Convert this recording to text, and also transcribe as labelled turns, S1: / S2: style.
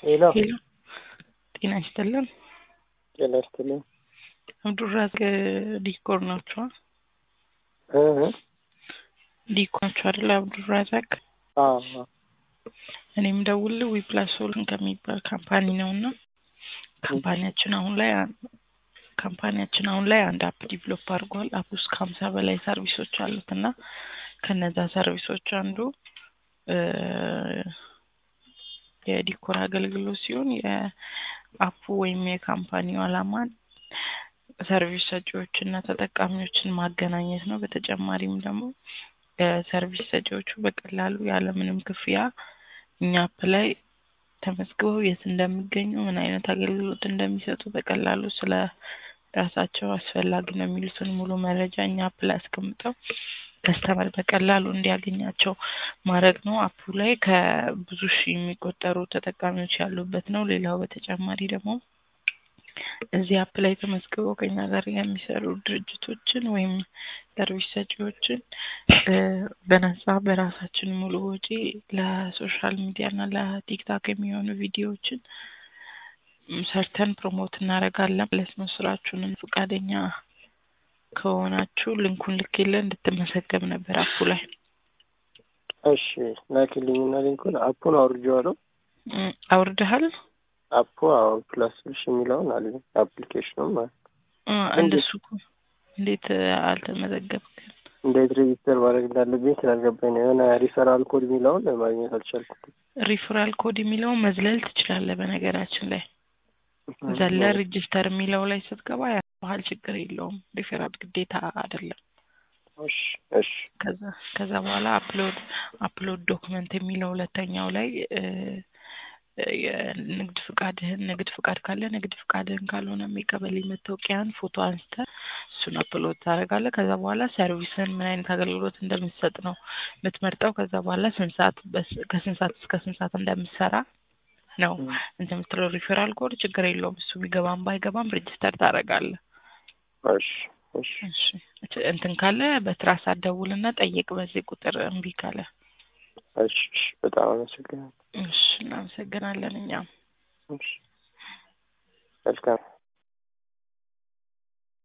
S1: ሄሎ
S2: ሄሎ ጤና ይስጥልን።
S1: ጤና ይስጥልኝ።
S2: አብዱራዛቅ ዲኮር ናቸዋ?
S1: እ እ
S2: ዲኮር ናቸው አይደለ? አብዱራዛቅ
S1: አዎ አዎ።
S2: እኔም ደውል ዊፕላስ ሶሉሽን ከሚባል ካምፓኒ ነው እና ካምፓኒያችን አሁን ላይ ካምፓኒያችን አሁን ላይ አንድ አፕ ዲቨሎፕ አድርጓል። አፕ ውስጥ ከሀምሳ በላይ ሰርቪሶች አሉት እና ከነዛ ሰርቪሶች አንዱ እ የዲኮር አገልግሎት ሲሆን የአፑ ወይም የካምፓኒው ዓላማ ሰርቪስ ሰጪዎች እና ተጠቃሚዎችን ማገናኘት ነው። በተጨማሪም ደግሞ ሰርቪስ ሰጪዎቹ በቀላሉ ያለምንም ክፍያ እኛ አፕ ላይ ተመዝግበው የት እንደሚገኙ ምን አይነት አገልግሎት እንደሚሰጡ በቀላሉ ስለ ራሳቸው አስፈላጊ ነው የሚሉትን ሙሉ መረጃ እኛ አፕ ላይ አስቀምጠው ከስተመር በቀላሉ እንዲያገኛቸው ማድረግ ነው። አፑ ላይ ከብዙ ሺህ የሚቆጠሩ ተጠቃሚዎች ያሉበት ነው። ሌላው በተጨማሪ ደግሞ እዚህ አፕ ላይ ተመዝግበው ከኛ ጋር የሚሰሩ ድርጅቶችን ወይም ሰርቪስ ሰጪዎችን በነጻ በራሳችን ሙሉ ወጪ ለሶሻል ሚዲያ እና ለቲክታክ የሚሆኑ ቪዲዮዎችን ሰርተን ፕሮሞት እናደርጋለን ማለት ነው። ስራችሁንን ፈቃደኛ ከሆናችሁ ልንኩን ልኬልህ እንድትመዘገብ ነበር አፑ ላይ።
S1: እሺ ላኪልኝና ሊንኩን አፑን አውርጄዋለሁ።
S2: እም፣ አውርደሃል?
S1: አፑ አዎ ፕላስ ሶሉሽን የሚለውን አለ አፕሊኬሽኑ ማለት ነው።
S2: እ፣ እንደሱ እኮ እንዴት አልተመዘገብክም?
S1: እንዴት ሬጂስተር ማድረግ እንዳለብኝ ስላልገባኝ ነው። የሆነ ሪፈራል ኮድ የሚለውን ማግኘት አልቻልኩም።
S2: ሪፈራል ኮድ የሚለውን መዝለል ትችላለህ። በነገራችን ላይ ዘለ ሬጅስተር የሚለው ላይ ስትገባ ያባህል ችግር የለውም። ሪፈራል ግዴታ አይደለም።
S1: እሺ እሺ
S2: ከዛ ከዛ በኋላ አፕሎድ አፕሎድ ዶክመንት የሚለው ሁለተኛው ላይ እ፣ የንግድ ፍቃድህን ንግድ ፍቃድ ካለ ንግድ ፍቃድህን ካልሆነ የቀበሌ መታወቂያን ፎቶ አንስተህ እሱን አፕሎድ ታደርጋለህ። ከዛ በኋላ ሰርቪስን ምን አይነት አገልግሎት እንደምትሰጥ ነው የምትመርጠው። ከዛ በኋላ ስንት ሰዓት በስ- ከስንት ሰዓት እስከ ስንት ሰዓት እንደምትሰራ ነው እንትን የምትለው። ሪፌራል ኮድ ችግር የለውም እሱ ቢገባም ባይገባም ሬጅስተር ታደርጋለህ።
S1: እሺ እሺ
S2: እሺ እች- እንትን ካለ በትራስ አትደውልና ጠይቅ በዚህ ቁጥር እምቢ ካለ።
S1: እሺ እሺ በጣም አመሰግናለሁ።
S2: እሺ እናመሰግናለን እኛም
S1: እሺ መልካም